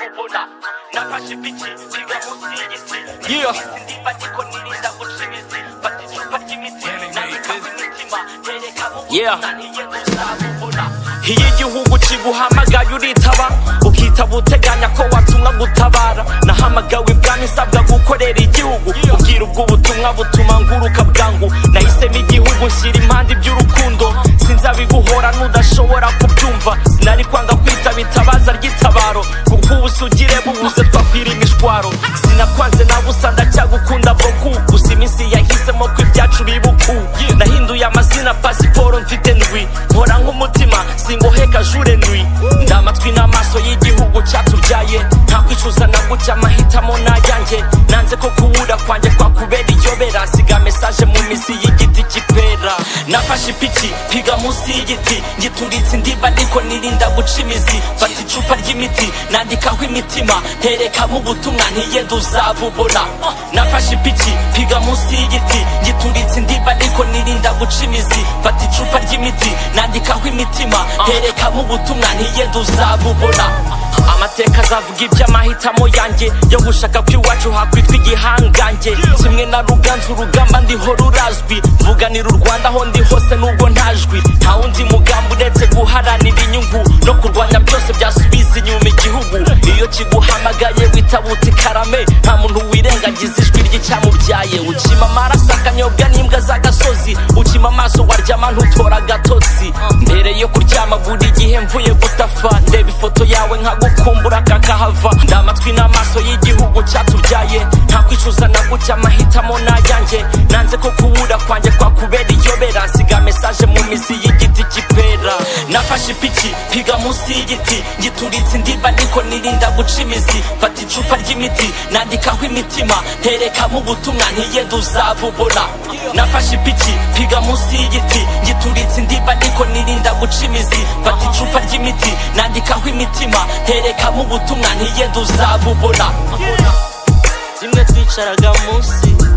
nafashe ipiki nsiga munsi y'igiti iminsi ndimba ariko nirinda ubucizi fata icupa ry'imiti nabikamo imitima terekamo Yeah. ubutumwa ntiyenze uzabubona iyo igihugu kiguhamagaye uritaba ukitaba uteganya ko watumwa gutabara nahamagawe ibwami nsabwa gukorera igihugu ubwira ubwo ubutumwa butuma nguruka bwangu nahisemo igihugu nshyira impande iby'urukundo sinzabiguhora n'udashobora kubyumva sinari kwanga kwitaba itabaza ry'itabaro kuko ubusugire bubuze twakwira imishwaro sinakwanze na busa ndacyagukunda boku gusa iminsi yahisemo ko ibyacu bibuku nahinduye amazina pasiporo mfite ndwi nkora nk'umutima singoheka jure ndwi ndi amatwi n'amaso y'igihugu cyatubyaye nta kwicuza na gucya amahitamo n'ayanjye nanze ko kubura kwanjye kwakubera iyobera siga mesaje mu mizi y'igiti cy'ipera nafashe ipiki piga munsi y'igiti ngituritse indiba ariko nirinda guca imizi fata icupa ry'imiti nandikaho imitima nterekamo ubutumwa ntiyenda uzabubona nafashe ipiki piga munsi y'igiti ngituritse indiba ariko nirinda guca imizi fata icupa ry'imiti nandikaho imitima nterekamo ubutumwa ntiyenda uzabubona amateka azavuga iby'amahitamo yanjye yo gushaka ko iwacu hakwitwa igihangange kimwe na ruganzu urugamba ndiho rurazwi mvuganira u rwanda aho ndi hose nubwo ntajwi nta wundi mugambi uretse guharanira inyungu no kurwanya byose byasubiza inyuma igihugu iyo kiguhamagaye witabuta ikarame nta muntu wirengagiza ijwi ry'icyamubyaye ucima amaraso akanyobwa n'imbwa z'agasozi ucima amaso waryama ntutora agatotsi mbere yo kuryama buri gihe mvuye gutafa ndeba ifoto yawe nkagukumbura kakahava ndi amatwi n'amaso y'igihugu cyatubyaye nta kwicuza na gucya amahitamo n'ayanjye nanze ko kubura kwanjye kwakubera iyobera siga mesaje mu mizi y'igiti cy'ipera nafashe ipiki piga munsi y'igiti ngituritse indiba ariko nirinda guca imizi fata icupa ry'imiti nandikaho imitima nterekamo ubutumwa ntiyenda uzabubona nafashe ipiki piga munsi y'igiti ngituritse indiba ariko nirinda guca imizi fata icupa ry'imiti nandikaho imitima nterekamo ubutumwa ntiyenda uzabubona rimwe twicaraga munsi